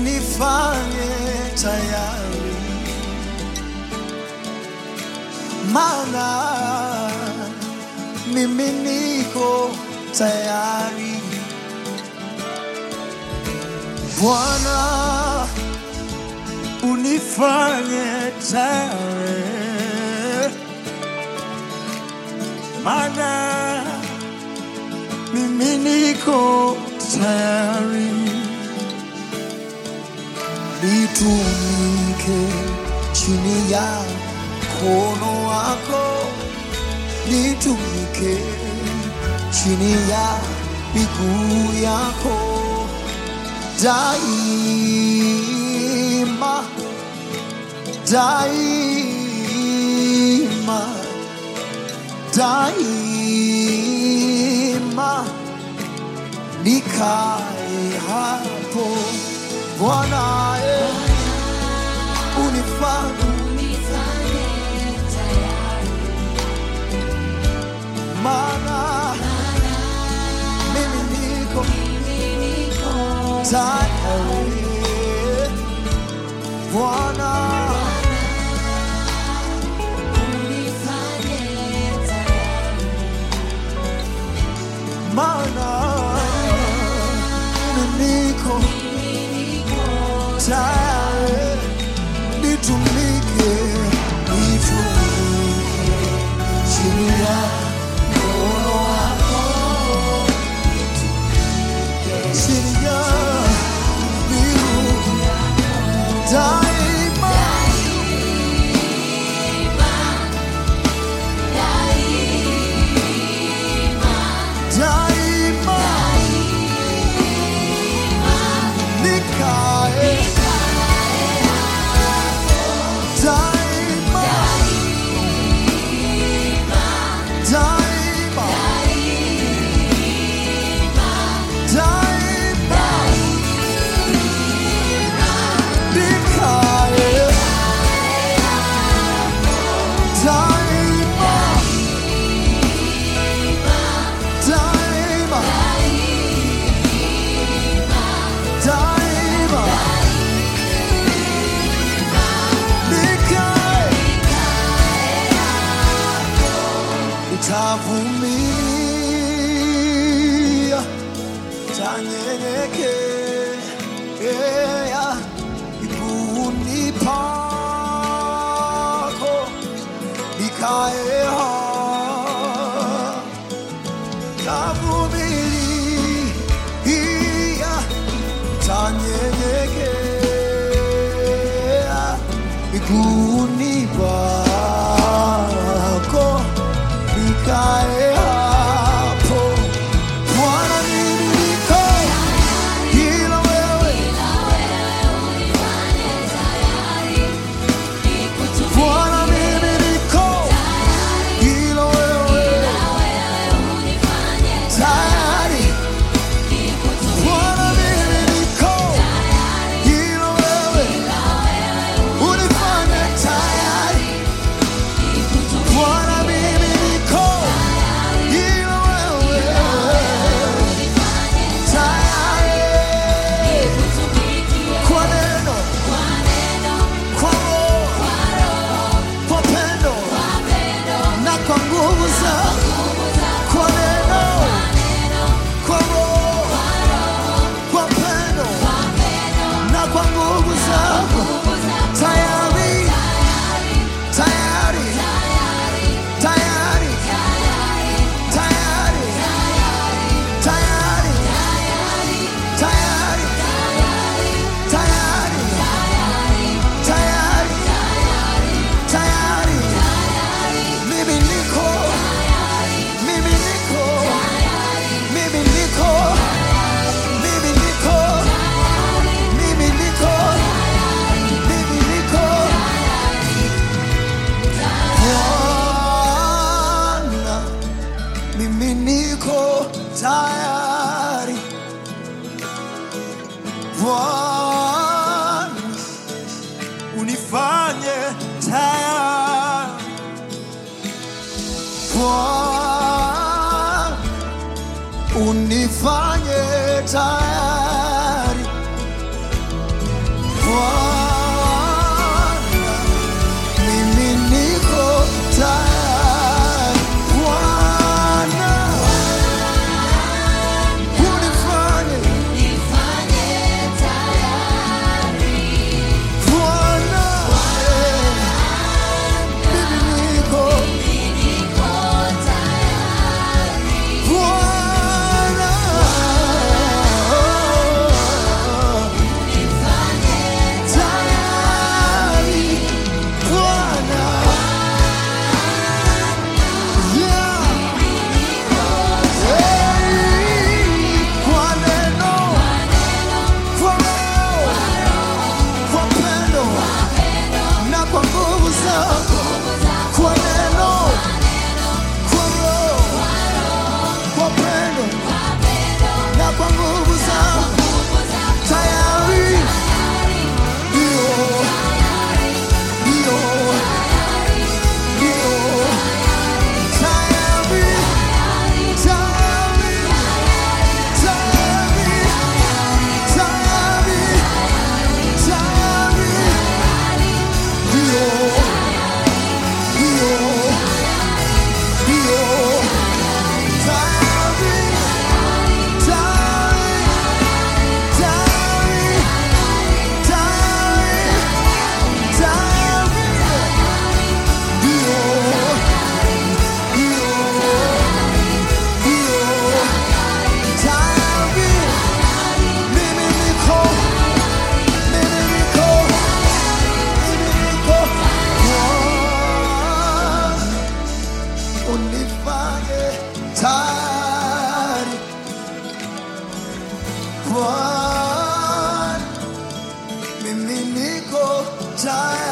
unifanye tayari, maana mimi niko tayari. Bwana, unifanye tayari, maana mimi niko tayari, nitumike chini ya mkono wako, nitumike chini ya miguu yako daima, daima, daima nikae hapo Bwana, eh, unifanye maana mimi niko tayari Bwana, maana mimi niko tayari nitumike, nitumike chini ya mkono wako, chini ya miguu daima, daima nikae daima, daima, daima nikae daima, daima, daima nikae nitavumilia, tanyenyekea miguuni pako, nikae hapa, tavumilia, tanyenyekea miguuni pako, nikae hapo. Bwana, mimi niko ila wewe, Bwana, mimi niko ila wewe, tayari. Bwana, mimi niko ila wewe, unifanye tayari. mimi niko tayari